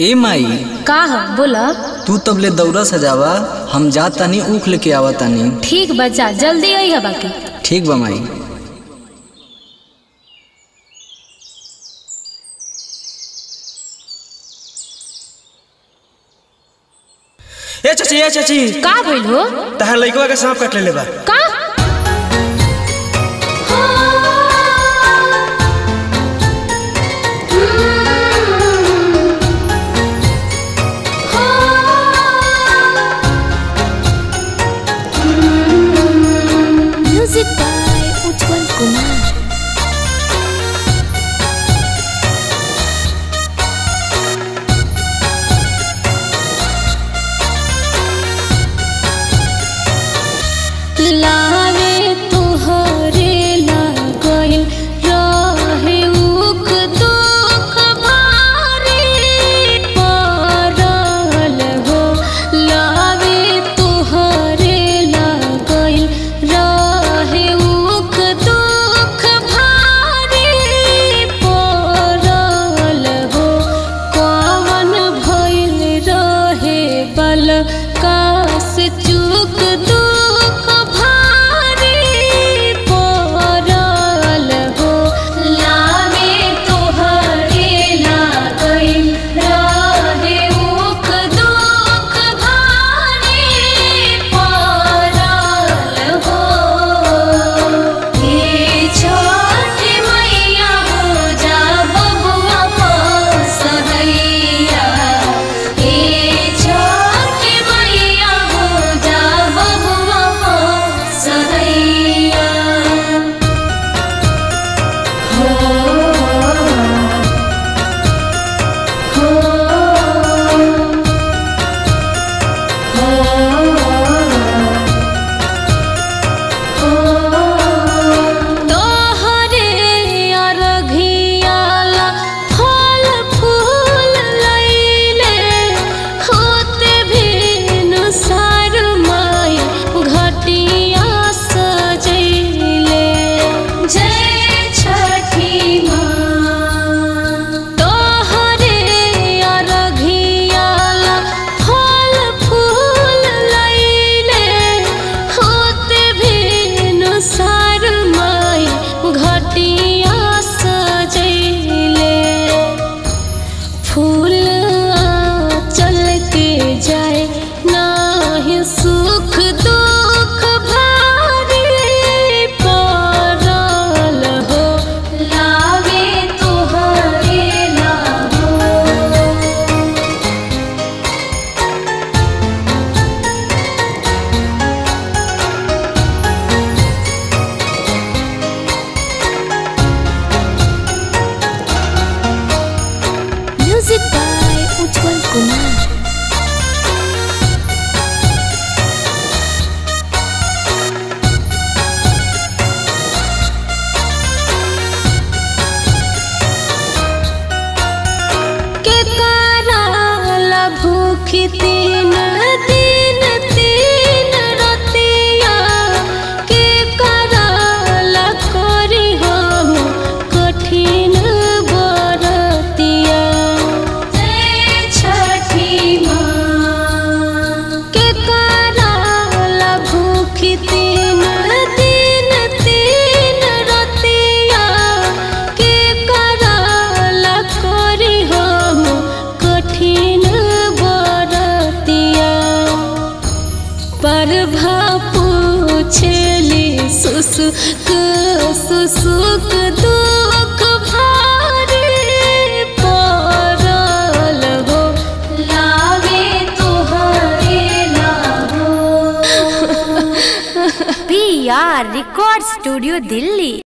ए माई का ह बोला तू तबले दौरा सजावा हम जा तानी ऊख लेके आवा तानी ठीक बच्चा जल्दी आई है बाकी ठीक बा माई ए चाची ए चाची का भइल हो तहार लइकवा के सांप काट लेले बा का Music by Utpal Kumar. लावे तुहरे लागल रहे उख दुख भारी पड़ल हो लावे तुहरे लागल रहे उख दुख भारी पड़ल हो कवन भइल रहे बल कास चूक दुख भारी पड़ल हो लावे तोहरे लागल रहे उख दुख भारी पड़ल हो हे छोट मैया हो जा बबुआ सहैया हे छोट मैया हो जा बबुआ सहैया हो तोहरे अरघियाला फल फूल लैले होते भेनु सार माय घटिया सजैले जय छठी माँ तोहरे अरघियाला फल फूल लैले होते भेनु सार माय घटिया सजैले फूल चल के जाए नाही सुख दुख भारी पड़ल हो लावे तोहरे लाहो Music by Utpal Kumar. के कराला भूखी तीन दिन तीन रतिया के कराला करी हम कठिन बरतिया जय छठी माँ के कराला भूखी तीन दिन तीन रतिया के कराला करी हम कठिन बरतिया प्रभा पूछली सुसुक सुसुक दुख भारी पड़ल हो लावे तोहरे लाहो PR Record Studio Delhi.